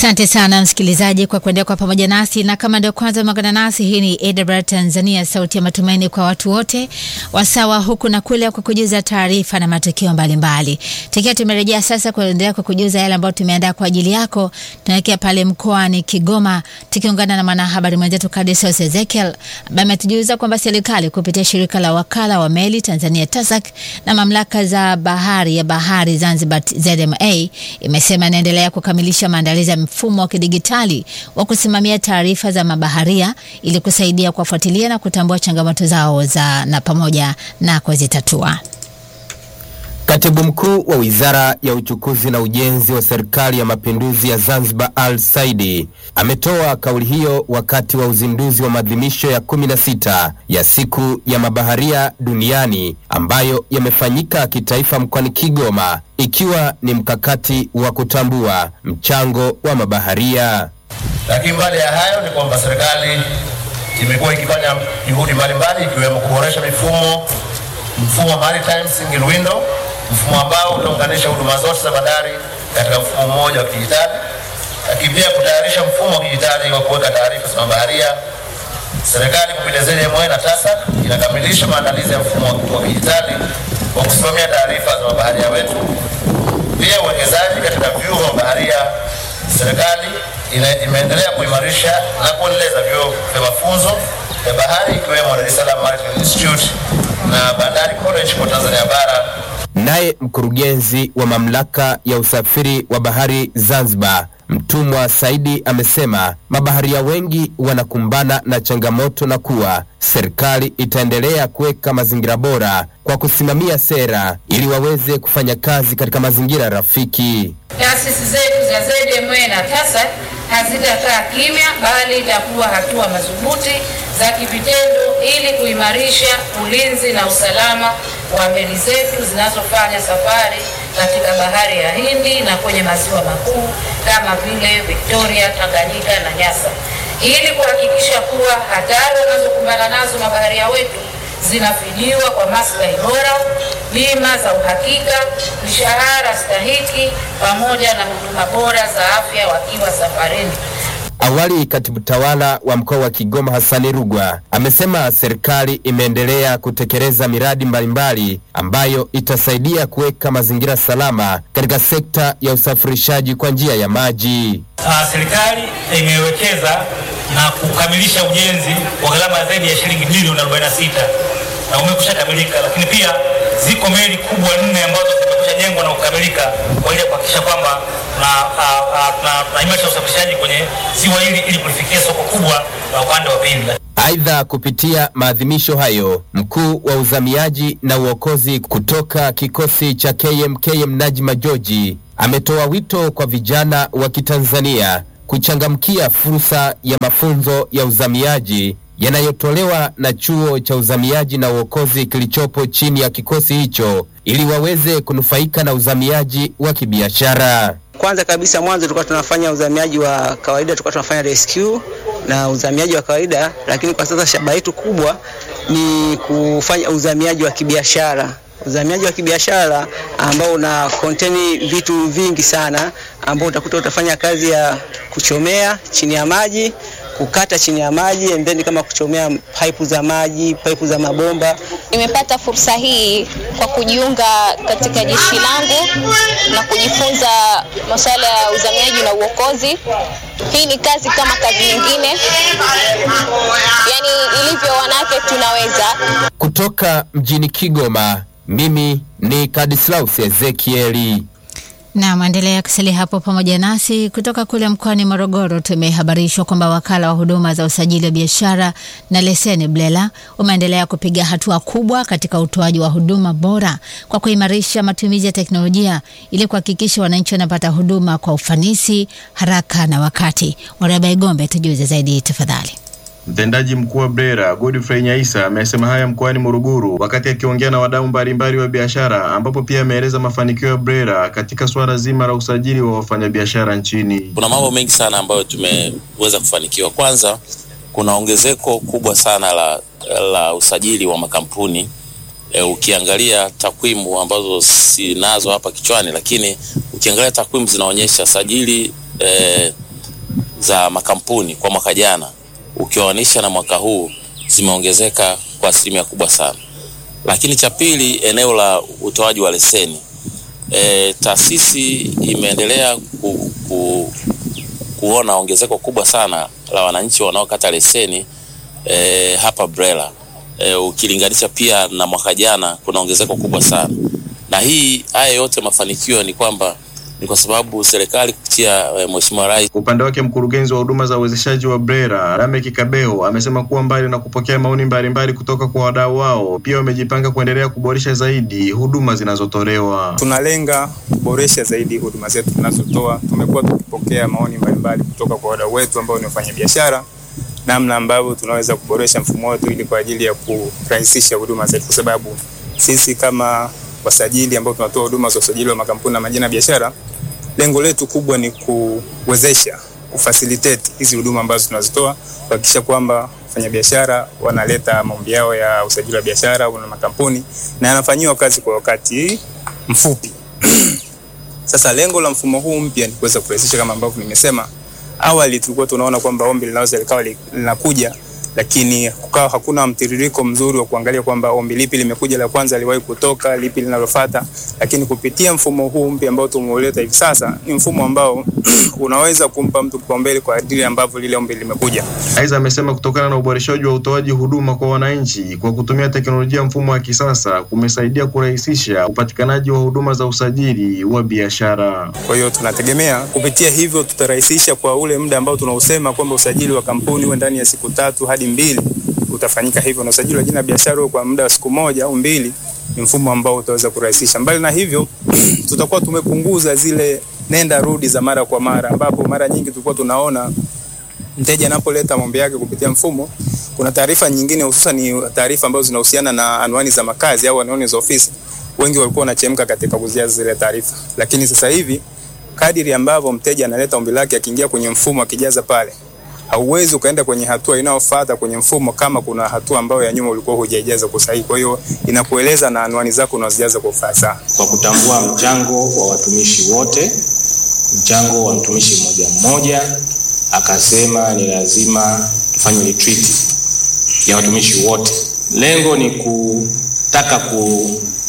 Asante sana msikilizaji kwa kuendelea kwa pamoja nasi, na kama ndio kwanza umeungana nasi, hii ni AWR Tanzania, sauti ya matumaini kwa watu wote, wasawa huku na kule, kwa kujuza taarifa na matukio mbalimbali. Tukiwa tumerejea sasa kuendelea kwa kujuza yale ambayo tumeandaa kwa ajili yako, tunaelekea pale mkoani Kigoma, tukiungana na mwanahabari mwenzetu Kadisius Ezekiel ambaye ametujuza kwamba serikali kupitia shirika la wakala wa meli Tanzania TASAC na mamlaka za bahari ya bahari Zanzibar ZMA imesema inaendelea kukamilisha maandalizi ya mfumo wa kidigitali wa kusimamia taarifa za mabaharia ili kusaidia kuwafuatilia na kutambua changamoto zao za na pamoja na kuzitatua. Katibu mkuu wa Wizara ya Uchukuzi na Ujenzi wa Serikali ya Mapinduzi ya Zanzibar Al Saidi ametoa kauli hiyo wakati wa uzinduzi wa maadhimisho ya 16 ya siku ya mabaharia duniani ambayo yamefanyika kitaifa mkoani Kigoma ikiwa ni mkakati wa kutambua mchango wa mabaharia. Lakini mbali ya hayo ni kwamba serikali imekuwa ikifanya juhudi mbalimbali ikiwemo kuboresha mifumo mfumo wa maritime single window, mfumo ambao utaunganisha huduma zote za bandari katika mfumo mmoja wa kidijitali, lakini pia kutayarisha mfumo wa kidijitali wa kuweka taarifa za mabaharia. Serikali kupitia ZMA na TASAC inakamilisha maandalizi ya mfumo wa kidijitali wa kusimamia taarifa za mabaharia wetu. Pia uwekezaji katika vyuo vya mabaharia, serikali imeendelea kuimarisha na kuendeleza vyuo vya mafunzo ya bahari ikiwemo Dar es Salaam Maritime Institute na Bandari College kwa Tanzania bara. Naye mkurugenzi wa mamlaka ya usafiri wa bahari Zanzibar Mtumwa Saidi amesema mabaharia wengi wanakumbana na changamoto na kuwa serikali itaendelea kuweka mazingira bora kwa kusimamia sera ili waweze kufanya kazi katika mazingira rafiki. Taasisi zetu za ZMA na TASAC hazitakaa kimya, bali itakuwa hatua madhubuti za kivitendo ili kuimarisha ulinzi na usalama wa meli zetu zinazofanya safari katika bahari ya Hindi na kwenye maziwa makuu kama vile Victoria, Tanganyika na Nyasa, ili kuhakikisha kuwa hatari wanazokumbana nazo mabaharia wetu zinafidiwa kwa maslahi bora, bima za uhakika, mishahara stahiki, pamoja na huduma bora za afya wakiwa safarini. Awali katibu tawala wa mkoa wa Kigoma Hassani Rugwa amesema serikali imeendelea kutekeleza miradi mbalimbali ambayo itasaidia kuweka mazingira salama katika sekta ya usafirishaji kwa njia ya maji. Uh, serikali imewekeza na kukamilisha ujenzi wa gharama zaidi ya shilingi bilioni 46 na umekusha kamilika, lakini pia ziko meli kubwa nne ambazo zimekusha jengwa na kukamilika kwa ajili ya kuhakikisha kwamba tunaimarisha usafirishaji kwenye ziwa hili ili kulifikia soko kubwa la upande wa pili. Aidha, kupitia maadhimisho hayo, mkuu wa uzamiaji na uokozi kutoka kikosi cha KMKM Najma Joji ametoa wito kwa vijana wa Kitanzania kuchangamkia fursa ya mafunzo ya uzamiaji yanayotolewa na chuo cha uzamiaji na uokozi kilichopo chini ya kikosi hicho ili waweze kunufaika na uzamiaji wa kibiashara. Kwanza kabisa, mwanzo tulikuwa tunafanya uzamiaji wa kawaida, tulikuwa tunafanya rescue na uzamiaji wa kawaida, lakini kwa sasa shabaha yetu kubwa ni kufanya uzamiaji wa kibiashara uzamiaji wa kibiashara ambao una contain vitu vingi sana, ambao utakuta utafanya kazi ya kuchomea chini ya maji, kukata chini ya maji, and then kama kuchomea pipe za maji, pipe za mabomba. Nimepata fursa hii kwa kujiunga katika jeshi langu na kujifunza masuala ya uzamiaji na uokozi. Hii ni kazi kama kazi nyingine, yani ilivyo wanawake tunaweza. Kutoka mjini Kigoma, mimi ni Kadislaus Ezekieli. Na maendelea kusalia hapo pamoja nasi. Kutoka kule mkoani Morogoro, tumehabarishwa kwamba wakala wa huduma za usajili wa biashara na leseni BRELA umeendelea kupiga hatua kubwa katika utoaji wa huduma bora kwa kuimarisha matumizi ya teknolojia ili kuhakikisha wananchi wanapata huduma kwa ufanisi, haraka na wakati. Waraba Igombe, tujuze zaidi tafadhali. Mtendaji mkuu wa BRELA Godfrey Nyaisa amesema haya mkoani Morogoro wakati akiongea na wadau mbalimbali wa biashara, ambapo pia ameeleza mafanikio ya BRELA katika suala zima la usajili wa wafanyabiashara nchini. Kuna mambo mengi sana ambayo tumeweza kufanikiwa. Kwanza, kuna ongezeko kubwa sana la, la usajili wa makampuni e, ukiangalia takwimu ambazo sinazo hapa kichwani, lakini ukiangalia takwimu zinaonyesha sajili e, za makampuni kwa mwaka jana ukiwanisha na mwaka huu zimeongezeka kwa asilimia kubwa sana. Lakini cha pili, eneo la utoaji wa leseni e, taasisi imeendelea ku, ku, kuona ongezeko kubwa sana la wananchi wanaokata leseni e, hapa BRELA e, ukilinganisha pia na mwaka jana kuna ongezeko kubwa sana, na hii haya yote mafanikio ni kwamba ni kwa sababu serikali kupitia e, Mheshimiwa Rais. Kwa upande wake mkurugenzi wa huduma za uwezeshaji wa BRELA Lameck Kabeho amesema kuwa mbali na kupokea maoni mbalimbali kutoka kwa wadau wao, pia wamejipanga kuendelea kuboresha zaidi huduma zinazotolewa. Tunalenga kuboresha zaidi huduma zetu tunazotoa. Tumekuwa tukipokea maoni mbalimbali kutoka kwa wadau wetu ambao ni wafanyabiashara, namna ambavyo tunaweza kuboresha mfumo wetu ili kwa ajili ya kurahisisha huduma zetu, kwa sababu sisi kama wasajili ambao tunatoa huduma za usajili wa makampuni na majina ya biashara, lengo letu kubwa ni kuwezesha kufacilitate hizi huduma ambazo tunazitoa, kuhakikisha kwamba wafanyabiashara wanaleta maombi yao ya usajili wa biashara na makampuni na yanafanyiwa kazi kwa wakati mfupi. Sasa lengo la mfumo huu mpya ni kuweza kurahisisha, kama ambavyo nimesema awali, tulikuwa tunaona kwamba ombi linaweza likawa linakuja lakini kukawa hakuna mtiririko mzuri wa kuangalia kwamba ombi lipi limekuja la kwanza liwahi kutoka, lipi linalofuata. Lakini kupitia mfumo huu mpya ambao tumeuleta hivi sasa, ni mfumo ambao unaweza kumpa mtu kipaumbele kwa ajili ambavyo lile ombi limekuja. Aidha, amesema kutokana na uboreshaji wa utoaji huduma kwa wananchi kwa kutumia teknolojia mfumo wa kisasa kumesaidia kurahisisha upatikanaji wa huduma za usajili wa biashara. Kwa hiyo tunategemea kupitia hivyo tutarahisisha kwa ule muda ambao tunausema kwamba usajili wa kampuni uwe ndani ya siku tatu hadi mbili utafanyika hivyo, na usajili wa jina la biashara kwa muda wa siku moja au mbili ni mfumo ambao utaweza kurahisisha. Mbali na hivyo, tutakuwa tumepunguza zile nenda rudi za mara kwa mara, ambapo mara nyingi tulikuwa tunaona mteja anapoleta maombi yake kupitia mfumo, kuna taarifa nyingine, hususan ni taarifa ambazo zinahusiana na anwani za makazi au anwani za ofisi, wengi walikuwa wanachemka katika kuzijaza zile taarifa, lakini sasa hivi kadiri ambavyo mteja analeta ombi lake, akiingia kwenye mfumo, akijaza pale hauwezi ukaenda kwenye hatua inayofuata kwenye mfumo kama kuna hatua ambayo ya nyuma ulikuwa hujaijaza kwa sahihi. Kwa hiyo inakueleza na anwani zako unazijaza kwa ufasaha. Kwa kutambua mchango wa watumishi wote, mchango wa mtumishi mmoja mmoja, akasema ni lazima tufanye retreat ya watumishi wote. Lengo ni kutaka ku,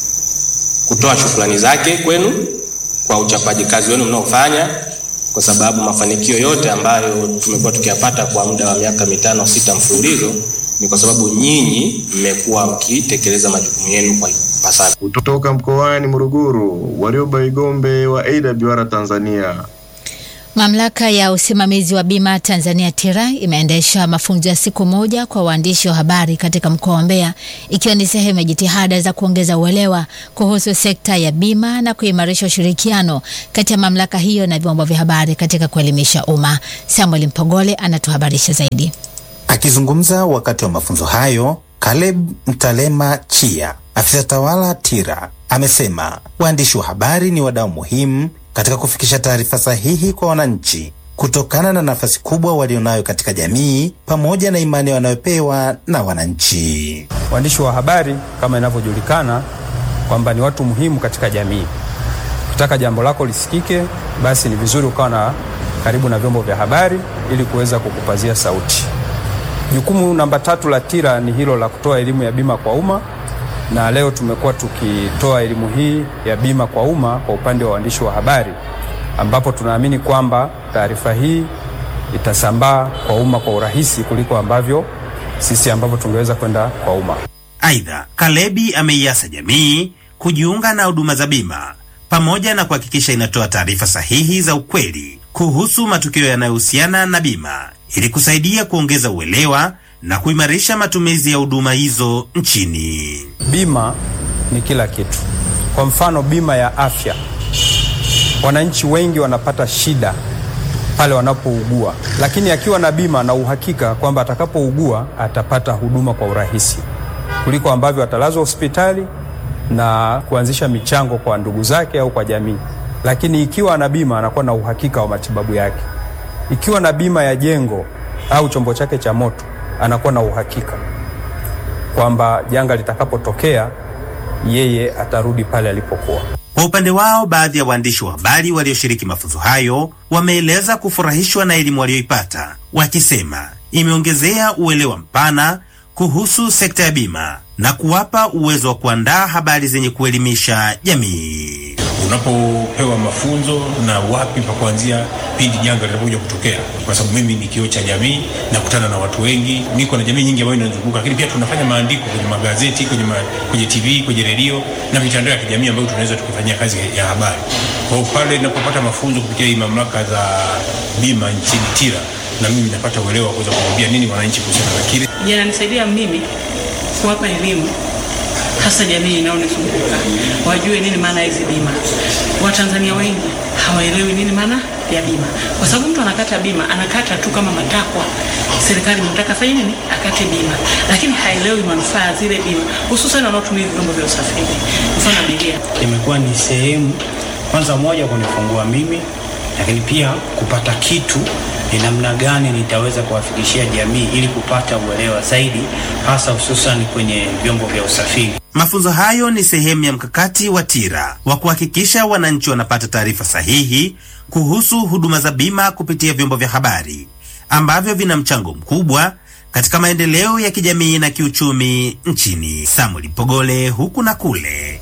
kutoa shukrani zake kwenu kwa uchapaji kazi wenu mnaofanya kwa sababu mafanikio yote ambayo tumekuwa tukiyapata kwa muda wa miaka mitano sita mfululizo ni kwa sababu nyinyi mmekuwa mkitekeleza majukumu yenu kwa ipasavyo. Kutoka mkoani Morogoro, Warioba Igombe wa AWR Tanzania. Mamlaka ya usimamizi wa bima Tanzania TIRA imeendesha mafunzo ya siku moja kwa waandishi wa habari katika mkoa wa Mbeya ikiwa ni sehemu ya jitihada za kuongeza uelewa kuhusu sekta ya bima na kuimarisha ushirikiano kati ya mamlaka hiyo na vyombo vya habari katika kuelimisha umma. Samuel Mpogole anatuhabarisha zaidi. Akizungumza wakati wa mafunzo hayo, Caleb Mtalema Chia, afisa tawala TIRA, amesema waandishi wa habari ni wadau muhimu katika kufikisha taarifa sahihi kwa wananchi kutokana na nafasi kubwa walionayo katika jamii pamoja na imani wanayopewa na wananchi. Waandishi wa habari kama inavyojulikana kwamba ni watu muhimu katika jamii. Ukitaka jambo lako lisikike, basi ni vizuri ukawa na karibu na vyombo vya habari ili kuweza kukupazia sauti. Jukumu namba tatu la TIRA ni hilo la kutoa elimu ya bima kwa umma na leo tumekuwa tukitoa elimu hii ya bima kwa umma kwa upande wa waandishi wa habari, ambapo tunaamini kwamba taarifa hii itasambaa kwa umma kwa urahisi kuliko ambavyo sisi ambavyo tungeweza kwenda kwa umma. Aidha, Kalebi ameiasa jamii kujiunga na huduma za bima pamoja na kuhakikisha inatoa taarifa sahihi za ukweli kuhusu matukio yanayohusiana na bima ili kusaidia kuongeza uelewa na kuimarisha matumizi ya huduma hizo nchini. Bima ni kila kitu. Kwa mfano, bima ya afya, wananchi wengi wanapata shida pale wanapougua, lakini akiwa na bima na uhakika kwamba atakapougua atapata huduma kwa urahisi kuliko ambavyo atalazwa hospitali na kuanzisha michango kwa ndugu zake au kwa jamii. Lakini ikiwa ana bima anakuwa na uhakika wa matibabu yake. Ikiwa na bima ya jengo au chombo chake cha moto anakuwa na uhakika kwamba janga litakapotokea yeye atarudi pale alipokuwa. Kwa upande wao, baadhi ya waandishi wa habari walioshiriki mafunzo hayo wameeleza kufurahishwa na elimu walioipata, wakisema imeongezea uelewa mpana kuhusu sekta ya bima na kuwapa uwezo wa kuandaa habari zenye kuelimisha jamii. Unapopewa mafunzo na wapi pa kuanzia pindi janga linapokuja kutokea, kwa sababu mimi ni kioo cha jamii, nakutana na watu wengi, niko na jamii nyingi ambayo inazunguka, lakini pia tunafanya maandiko kwenye magazeti, kwenye, ma, kwenye TV, kwenye redio na mitandao ya kijamii ambayo tunaweza tukifanyia kazi ya habari. Kwa hiyo pale ninapopata mafunzo kupitia hii mamlaka za bima nchini TIRA, na mimi napata uelewa wa kuweza kumwambia nini wananchi kuhusiana na kile yananisaidia mimi kuwapa elimu hasa jamii inayonizunguka wajue nini maana ya hizi bima. Watanzania wengi hawaelewi nini maana ya bima, kwa sababu mtu anakata bima anakata tu kama matakwa, serikali inataka fanye nini, akate bima, lakini haelewi manufaa ya zile bima, hususan wanaotumia vyombo vya usafiri, mfano abiria. Imekuwa ni sehemu kwanza moja kunifungua mimi, lakini pia kupata kitu ni namna gani nitaweza kuwafikishia jamii ili kupata uelewa zaidi, hasa hususan kwenye vyombo vya usafiri. Mafunzo hayo ni sehemu ya mkakati wa TIRA wa kuhakikisha wananchi wanapata taarifa sahihi kuhusu huduma za bima kupitia vyombo vya habari ambavyo vina mchango mkubwa katika maendeleo ya kijamii na kiuchumi nchini. Samuel Pogole, huku na kule,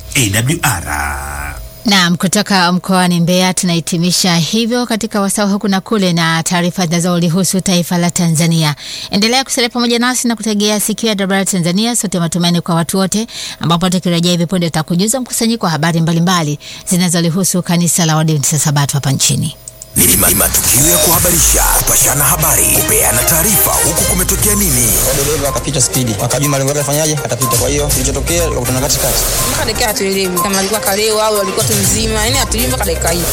AWR. Naam, kutoka mkoani Mbeya tunahitimisha hivyo katika wasaa huku na kule na taarifa zinazolihusu taifa la Tanzania. Endelea kusalia pamoja nasi na kutegea sikio ya Dabara Tanzania, sote matumaini kwa watu wote, ambapo tukirejea hivi punde tutakujuza mkusanyiko wa habari mbalimbali zinazolihusu kanisa la Waadventista Sabato hapa nchini. Ni matukio ya kuhabarisha, kupashana habari, kupeana taarifa, huku kumetokea nini. Dereva akapita spidi, akajua malengo yake afanyaje, atapita. Kwa hiyo kilichotokea, akakutana katikati, mpaka dakika hatuelewi kama alikuwa kalewa au alikuwa tu mzima, yani hatuelewi mpaka dakika hii.